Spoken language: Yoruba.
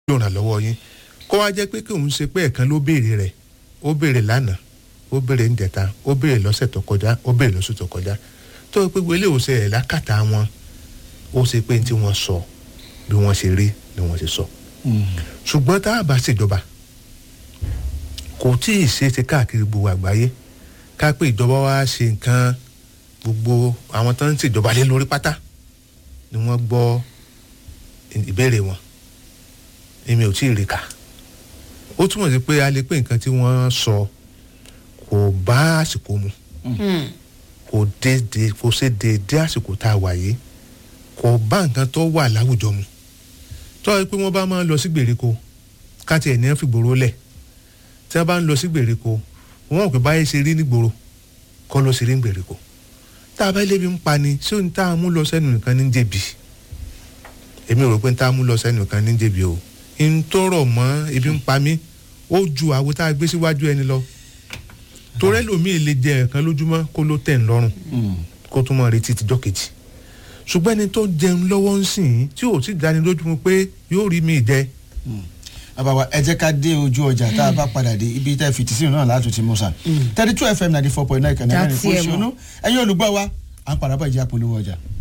yóò ràn lọ́wọ́ yín kó wá jẹ́ pé kí òun ṣe pé ẹ̀kan ló béèrè rẹ̀ ó béèrè lánàá ó béèrè ńjẹta ó béèrè lọ́sẹ̀ tó kọjá ó béèrè lọ́sẹ̀ tó kọjá tó o pé wọlé òsè ẹ̀ lákàtà wọn ó ṣe pé tí wọ́n sọ bí wọ́n ṣe rí ni wọ́n ṣe sọ ṣùgbọ́n tá a bá ṣèjọba kò tí ì ṣe é ṣe káàkiri gbogbo àgbáyé ká pé ìjọba wa ṣe nǹkan gbogbo àwọn tó ń ṣèjọba lé lórí pátá ni wọ́n gbọ́ ìbéèrè wọn èmi ò tí ì rí kà ó túmọ̀ sí pé a lè pé nǹkan tí wọ́n sọ kò bá àsìkò mu kò dédé kò ṣe dédé àsìkò tá a wà yìí kò bá nǹkan tó wà láwùjọ mu tó yẹ pé wọ́n bá máa ń lọ sí gbèríko káti ẹ̀ ní ẹ̀ fìgboro lẹ̀ tí wọ́n bá ń lọ sí gbèríko wọ́n ò pé báyìí ṣe rí nígboro kọ́ ló ṣe rí ní gbèríko tá a bá lébi ń pa ni ṣé ohun tá a mú lọ sẹ́nu nìkan ní jẹ̀bi èmi rò pé tá a mú lọ sẹ́nu nìkan ní jẹ̀bi o n tó rọ̀ mọ́ ebi ń pa mí ó ju àwo tá a gbé síwájú ẹni lọ torẹ́ lòmíì lè jẹ ẹ̀kan lójúmọ́ kó ló tẹ̀ ń lọ́rùn kó tún mọ́ retí tijọ́ kejì ṣùgbọ́n ẹni tó jẹun lọ́wọ́ ń sìn tí ò sì dáni lójú mu pé yóò rí mi jẹ. àbàwà ẹ jẹ́ ká dé ojú ọjà tá a bá padà dé ibi tẹ́ fìtí sínú náà láti ti mú sa thirty two fm ninety four point nine kan náà ní fún ìṣúná ẹ̀yin olùgbọ́ wa à ń padà bọ̀ ìjà polówó ọjà.